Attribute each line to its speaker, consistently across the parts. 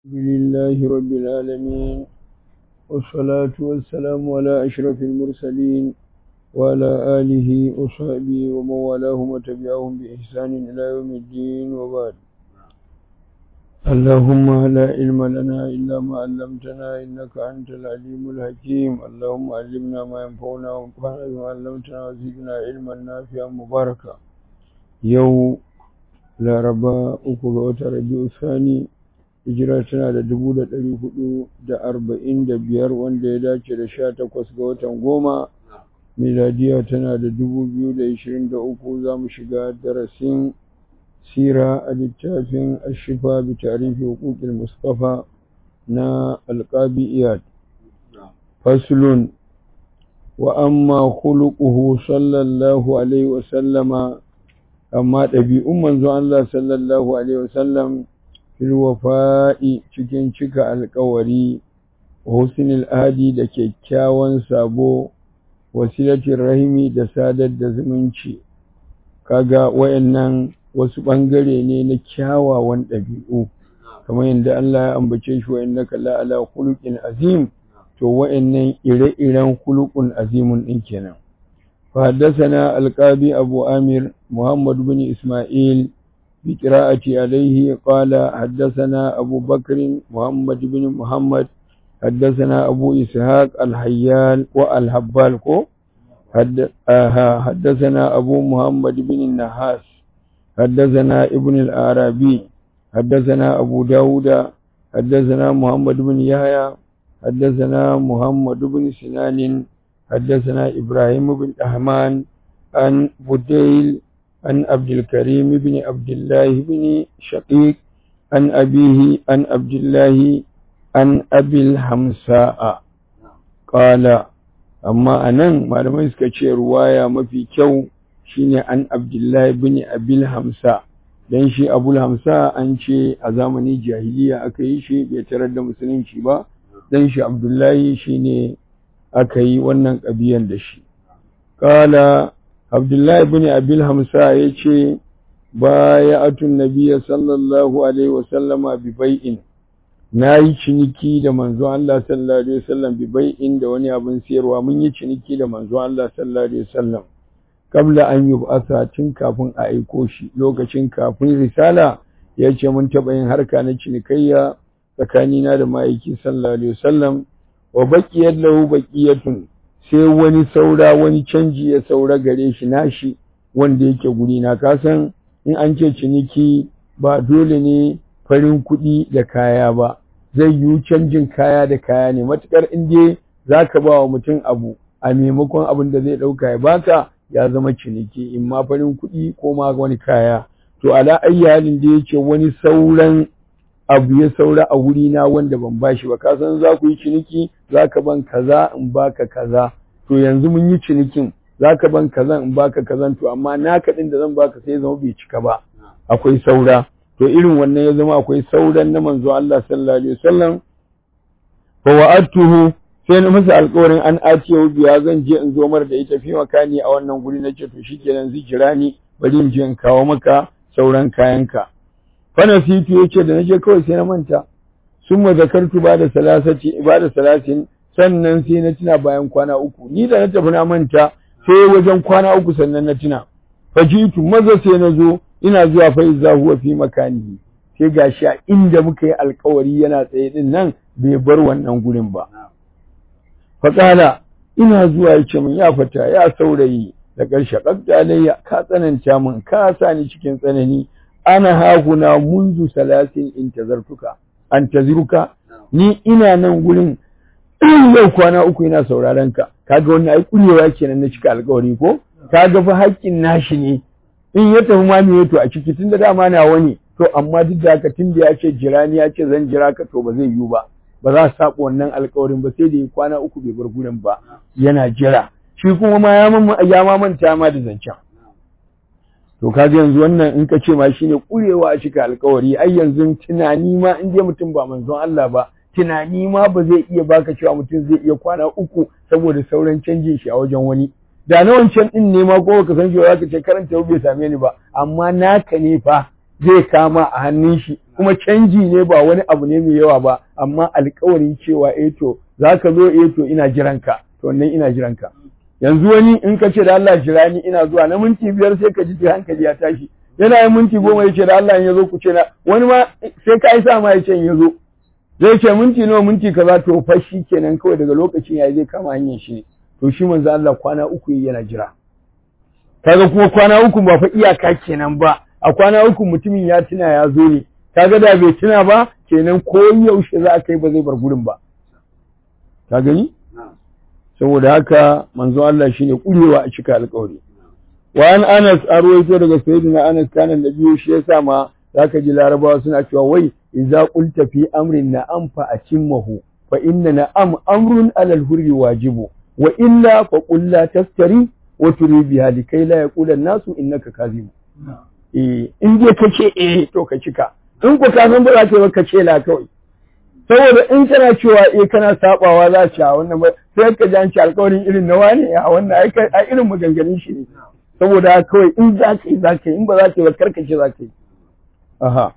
Speaker 1: الحمد لله رب العالمين والصلاة والسلام على أشرف المرسلين وعلى آله وصحبه ومن والاهم وتبعهم بإحسان إلى يوم الدين وبعد اللهم لا علم لنا إلا ما علمتنا إنك أنت العليم الحكيم اللهم علمنا ما ينفعنا وانفعنا بما علمتنا وزدنا علما نافعا مباركا يوم laraba uku ga watan rabi'u sani hijira tana da dubu da ɗari hudu da arba'in da biyar wanda ya dace da sha takwas ga watan goma miladiya tana da dubu biyu da ishirin da uku za mu shiga darasin sira a littafin ashifa bi tarihi hukukil mustafa na alƙabi iyad faslun wa amma khuluquhu sallallahu alaihi wa sallama amma ɗabi'un manzo Allah sallallahu Alaihi wasallam fil wafa'i cikin cika alkawari husnul adi da kyakkyawan sabo wasilatin rahimi da sadar da zumunci kaga wayannan wasu ɓangare ne na kyawawan ɗabi'u kamar yadda Allah ya ambace shi wa innaka la ala khuluqin azim to wayannan ire-iren khuluqun azimun din kenan فحدثنا القاضي أبو آمر محمد بن إسماعيل بقراءة عليه قال حدثنا أبو بكر محمد بن محمد حدثنا أبو إسحاق الحيال والهبال حدثنا أبو محمد بن النحاس حدثنا ابن الأعرابي حدثنا أبو داود حدثنا محمد بن يحيى حدثنا محمد بن سنان حدثنا إبراهيم بن أحمان عن بديل عن عبد الكريم بن عبد الله بن شقيق عن أبيه عن عبد الله عن أبي الحمساء قال أما أنا ما لم يسكتش رواية ما في كو شيني عن عبد الله بن أبي الحمساء dan shi abul hamsa an ce a zamani jahiliya aka yi shi bai tarar da musulunci ba dan shi abdullahi shine aka yi wannan ƙabiyan da shi. Kala, Abdullahi bin Abil Hamsa ya ce, Ba ya atun nabiya sallallahu Alaihi wasallama bi bai'in, na yi ciniki da manzon Allah sallallahu Alaihi wasallam bi bai'in da wani abin siyarwa, mun yi ciniki da manzon Allah sallallahu Alaihi wasallam. Kabla an yi ba'asa tun kafin a aiko shi, lokacin kafin risala ya ce mun taɓa yin harka na cinikayya tsakanina da ma'aiki sallallahu Alaihi wasallam. wa baƙiyar lahu baƙiyatun sai wani saura wani canji ya saura gare shi nashi wanda yake guri na kasan in an ce ciniki ba dole ne farin kuɗi da kaya ba zai yi canjin kaya da kaya ne matukar in dai za ka ba wa mutum abu a maimakon abin da zai ɗauka ya baka ya zama ciniki in ma farin kuɗi ko ma wani kaya to ala halin da yake wani sauran abu ya saura a wurina wanda ban bashi ba kasan za ku yi ciniki za ka ban kaza in baka kaza to yanzu mun yi cinikin za ka ban kaza in baka kazan to amma naka ɗin da zan baka sai zama bai cika ba akwai saura to irin wannan ya zama akwai sauran na manzo Allah sallallahu alaihi wasallam fa wa'atuhu sai na masa alƙawarin an atiyo biya zan je in zo mar da ita fi makani a wannan guri na ce to shikenan zai jira ni bari in je in kawo maka sauran kayanka fanasitu yace da naje kawai sai na manta summa zakartu ba da salasati ibada salasin sannan sai na tuna bayan kwana uku ni da na tafi na manta sai wajen kwana uku sannan na tuna fajitu maza sai na zo ina zuwa fa iza huwa fi makanihi sai gashi a inda muka yi alkawari yana tsaye din nan bai bar wannan gurin ba faƙala ina zuwa yace min ya fata ya saurayi da ƙarshe ƙaƙƙalayya ka tsananta min ka sa ni cikin tsanani ana hahuna munzu salasin intazartuka antaziruka ni ina nan gurin yau kwana uku ina sauraron ka kaga wannan ai kurewa kenan na cika alƙawari ko kaga fa haƙƙin nashi ne in ya tafi ma me to a ciki tunda dama na wani to amma duk da haka tunda ya ce jira ni ya ce zan jira ka to ba zai yiwu ba ba za su saba wannan alƙawarin ba sai da ya kwana uku bai bar gurin ba yana jira shi kuma ma ya ma manta ma da zancen to kaga yanzu wannan in ka ce ma shine kurewa a cika alkawari ai yanzu tunani ma in je mutum ba manzon Allah ba tunani ma ba zai iya baka cewa mutum zai iya kwana uku saboda sauran canjin shi a wajen wani da na wancan din ne ma ko ka san cewa zaka ce karanta bai same ni ba amma naka ne fa zai kama a hannun shi kuma canji ne ba wani abu ne mai yawa ba amma alƙawarin cewa eh to zaka zo eh to ina jiranka to wannan ina jiranka yanzu wani in ka ce da Allah jira ni ina zuwa na minti biyar sai ka ji hankali ya tashi yana yin minti goma ya ce da Allah in ya zo ku ce na wani ma sai ka isa ma ya ce in ya zo zai ce minti nawa minti kaza to fa shi kenan kawai daga lokacin yayi zai kama hanyar shi to shi manzo Allah kwana uku yana jira kaga kuma kwana uku ba fa iyaka kenan ba a kwana uku mutumin ya tuna ya zo ne kaga da bai tuna ba kenan ko yaushe za a kai ba zai bar gurin ba ka gani saboda haka manzo Allah shine kurewa a cika alƙawari wa an Anas arwaito daga sayyidina Anas kana biyu shi yasa ma zaka ji larabawa suna cewa wai idza qulta fi amrin na'am fa atimmahu fa inna na'am amrun alal hurri wajibu wa illa fa qul la tastari wa turi biha likai la yaqula an-nasu innaka kadhib eh in dai kace eh to ka cika in ku ka san ba za ka yi ka ce la kawai saboda in kana cewa eh kana sabawa za ci a wannan ba sai ka ji an ci alƙawarin irin na wani a wannan ai irin maganganun shi ne saboda kawai in za ka yi za ka yi in ba za ka yi ba karkace za ka yi aha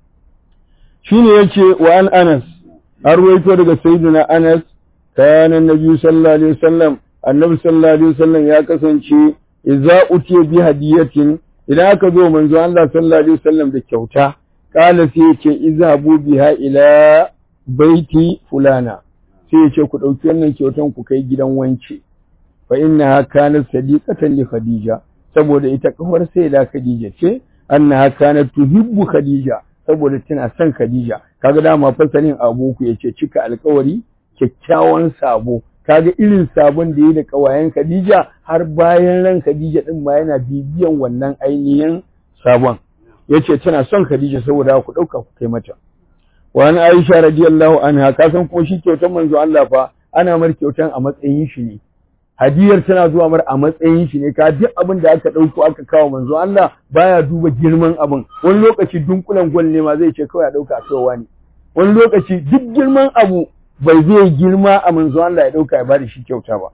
Speaker 1: shine yace wa an Anas an ruwaito daga sayyidina Anas kana annabi sallallahu alaihi wasallam annabi sallallahu alaihi wasallam ya kasance idza utiya bi hadiyatin idan aka zo manzo Allah sallallahu alaihi wasallam da kyauta kala sai yace izhabu biha ila baiti fulana sai yace ku dauki wannan kyautan ku kai gidan wance fa innaha kanat sadiqatan li khadija saboda ita kawar sai da khadija ce annaha kanat tuhibbu khadija saboda tana son khadija kaga dama fasalin abu ku yace cika alkawari kyakkyawan sabo kaga irin sabon da yi da kawayen khadija har bayan ran khadija din ma yana bibiyan wannan ainihin sabon yace tana son khadija saboda ku dauka ku kai mata wa an aisha radiyallahu anha kasan kuma shi kyautan manzo Allah fa ana mar kyautan a matsayin shi ne hadiyar tana zuwa mar a matsayin shi ne ka duk abin da aka ɗauko aka kawo manzo Allah baya duba girman abin wani lokaci dunkulen gwal ne ma zai ce kawai a ɗauka a kaiwa ne wani lokaci duk girman abu bai zai girma a manzo Allah ya ɗauka ya bada shi kyauta ba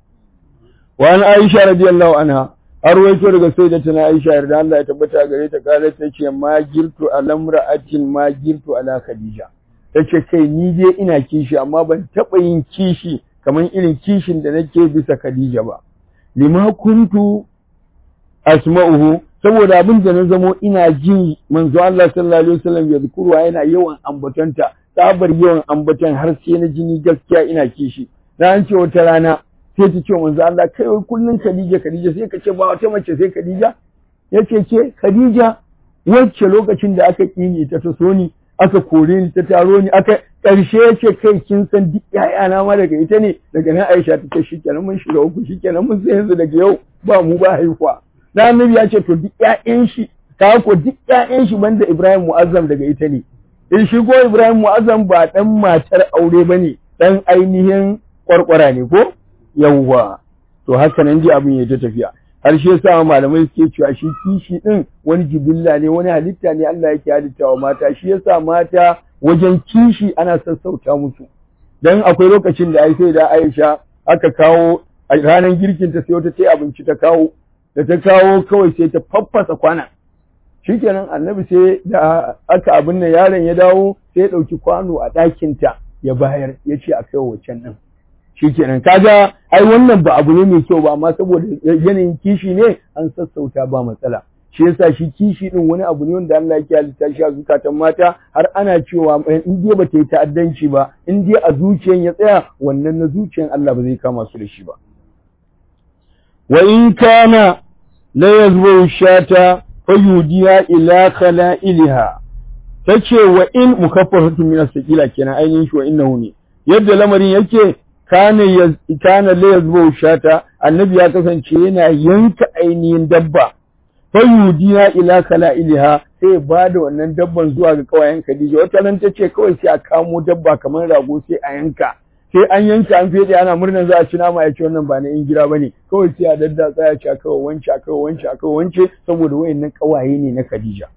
Speaker 1: wa an Aisha radiyallahu anha arwaito daga sayyidatuna Aisha yarda Allah ya tabbata gare ta kare ta ce ma girtu alamra'atin ma girtu ala Khadija tace kai ni dai ina kishi amma ban taɓa yin kishi kamar irin kishin da nake bisa Khadija ba lima kuntu asma'uhu saboda abin da na zamo ina jin manzo Allah sallallahu alaihi wasallam ya zikruwa yana yawan ambatanta tsabar yawan ambatan har sai na jini gaskiya ina kishi na an ce wata rana sai ta ce manzo Allah kai wai kullun Khadija Khadija sai ka ce ba wata mace sai Khadija yace ke Khadija wacce lokacin da aka kini ta ta so ni aka kore ni ta taro ni aka ƙarshe ya ce kai kin san duk ƴaƴana ma daga ita ne daga nan Aisha ta ce shikenan mun shiga uku shikenan mun sai yanzu daga yau ba mu ba haihuwa dan annabi ya ce to duk ƴaƴan shi ka ko duk ƴaƴan shi banda Ibrahim Mu'azzam daga ita ne in shi ko Ibrahim Mu'azzam ba dan matar aure bane dan ainihin kwarkwara ne ko yawwa to haka nan ji abin ya ta tafiya har shi yasa malamai suke cewa shi kishi din wani jibilla ne wani halitta ne Allah yake halittawa mata shi yasa mata wajen kishi ana sassauta musu dan akwai lokacin da ai sai da Aisha aka kawo a ranar girkin ta sai wata ta abinci ta kawo da ta kawo kawai sai ta faffasa kwana shikenan annabi sai da aka abin nan yaron ya dawo sai ya dauki kwano a ɗakin ta ya bayar ya ce a kai wancan din shikenan kaga ai wannan ba abu ne mai kyau ba amma saboda yanayin kishi ne an sassauta ba matsala shi yasa shi kishi din wani abu ne wanda Allah yake halitta shi a zukatan mata har ana cewa in dai ba ta yi ta'addanci ba in dai a zuciyan ya tsaya wannan na zuciyan Allah ba zai kama su da shi ba wa in kana la yazbu shata fayudiya ila khala'ilha tace wa in mukaffaratu min as-saqila kenan ainihin shi wa innahu ne yadda lamarin yake kana kana la yazbu shata annabi ya kasance yana yanka ainihin dabba fayudiya ila kala'iliha sai ba da wannan dabban zuwa ga kawayen Khadija wata nan tace kawai sai a kamo dabba kamar rago sai a yanka sai an yanka an fede ana murnar za a ci nama ya ce wannan ba na in gida bane kawai sai a dadda tsaya ci aka wance aka wance aka wance saboda wayannan kawaye ne na Khadija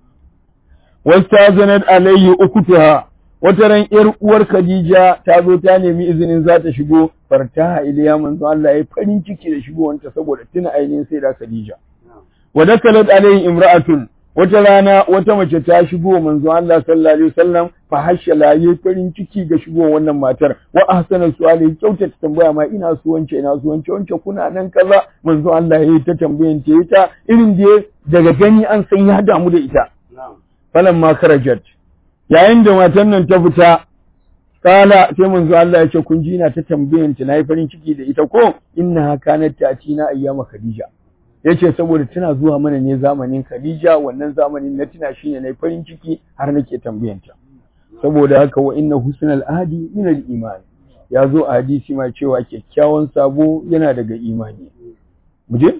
Speaker 1: wastazanat alayhi ukutuha wata ran ‘yar uwar Khadija ta zo ta nemi izinin za ta shigo fartaha iliya manzo Allah ya farin ciki da shigowanta saboda tuna ainihin sai da Khadija. Wa dakalat alayhi imra'atun wata rana wata mace ta shigo manzon Allah sallallahu alaihi wasallam fa hashala yayi farin ciki ga shigo wannan matar wa ahsana su'ali kyautata tambaya ma ina so wance ina so wance wance kuna nan kaza manzon Allah yayi ta tambayan ta ita irin da daga gani an san ya damu da ita falamma karajat yayin da matan nan ta fita kala sai manzo Allah ya ce kun ji ina ta tambayan ta nayi farin ciki da ita ko inna kanat ta'tina ayyama khadija yace saboda tana zuwa mana ne zamanin khadija wannan zamanin na tuna shine nayi farin ciki har nake tambayan ta saboda haka wa inna husnal ahdi min al iman ya zo a hadisi ma cewa kyakkyawan sabo yana daga imani muje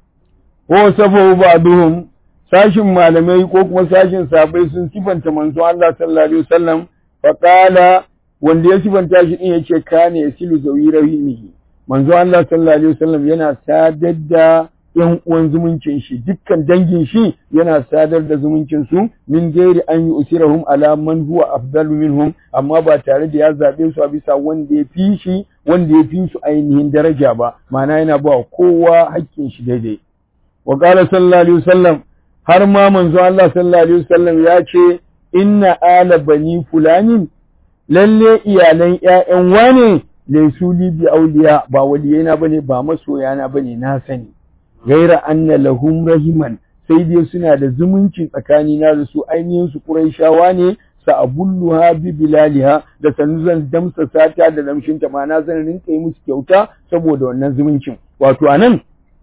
Speaker 1: ko sabo ba'duhum sashin malamai ko kuma sashin sabai sun sifanta manzo Allah sallallahu alaihi wasallam fa qala wanda ya sifanta shi din yace kana yasilu zawi rahimihi manzo Allah sallallahu alaihi wasallam yana sadar da yan uwan zumuncin shi dukkan dangin shi yana sadar da zumuncin su min gairi an yi usirahum ala man huwa afdalu minhum amma ba tare da ya zabe su a bisa wanda ya fi shi wanda ya fi su ainihin daraja ba ma'ana yana ba kowa hakkin shi daidai wa qala sallallahu alaihi wasallam har ma manzo Allah sallallahu alaihi wasallam ya ce inna ala bani fulanin lalle iyalan ƴaƴan wane laysu li bi awliya ba waliyana bane ba masoyana bane na sani gaira anna lahum rahiman sai dai suna da zumunci tsakani na da su ainihin su quraishawa ne sa'abulluha bi bilaliha da sanu zan damsa sata da lamshinta ma na zan rinka yi musu kyauta saboda wannan zumuncin wato anan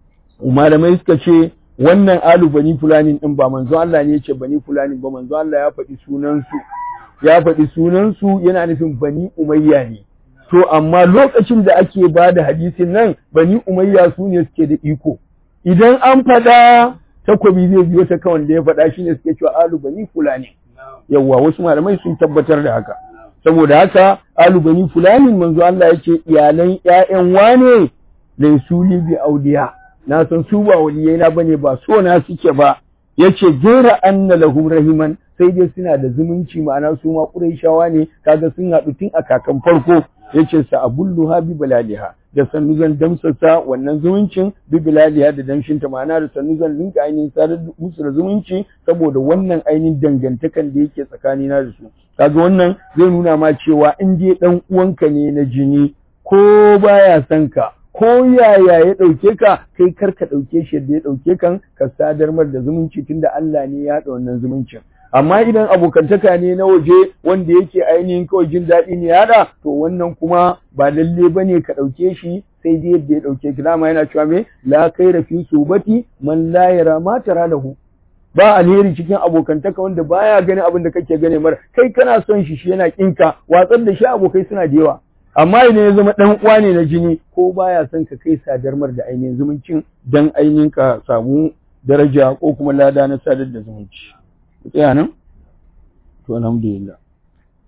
Speaker 1: malamai suka ce wannan alu bani fulanin din ba manzo Allah ne yace bani fulanin ba manzo Allah ya faɗi sunan su ya faɗi sunan su yana nufin bani umayya ne to amma lokacin da ake ba da hadisin nan bani umayya su ne suke da iko idan an faɗa takobi zai biyo ta kawai da ya faɗa shine suke cewa alu bani fulani yawwa wasu malamai sun tabbatar da haka saboda haka alu bani fulanin manzo Allah yace iyalan ƴaƴan wane laysu li bi auliya na san su ba waliyai na bane ba so na suke ba yace jera anna lahum rahiman sai dai suna da zumunci ma'ana su ma quraishawa ne kaga sun haɗu tun a kakan farko yace sa abulluha bi balaliha da sannu zan damsasa wannan zumuncin bi bilaliha da damshin ta ma'ana da sannu zan rinka ainihin sadar musu da zumunci saboda wannan ainihin dangantakan da yake tsakanina da su kaga wannan zai nuna ma cewa in dai dan uwanka ne na jini ko baya son ka ko yaya ya ɗauke ka kai kar ka ɗauke shi da ya ɗauke kan ka sadar mar da zumunci tunda Allah ne ya haɗa wannan zumuncin amma idan abokantaka ne na waje wanda yake ainihin kawai jin daɗi ne ya haɗa to wannan kuma ba lalle ba ne ka ɗauke shi sai dai yadda ya ɗauke ki dama yana cewa me la kaira fi subati man la yara ma tara lahu ba alheri cikin abokantaka wanda baya ganin abin da kake gane mara kai kana son shi shi yana kinka watsar da shi abokai suna da yawa amma idan ya zama ɗan uwa ne na jini ko baya son ka kai sadarmar da ainihin zumuncin dan ainihin ka samu daraja ko kuma lada na sadar da zumunci tsaya nan to alhamdulillah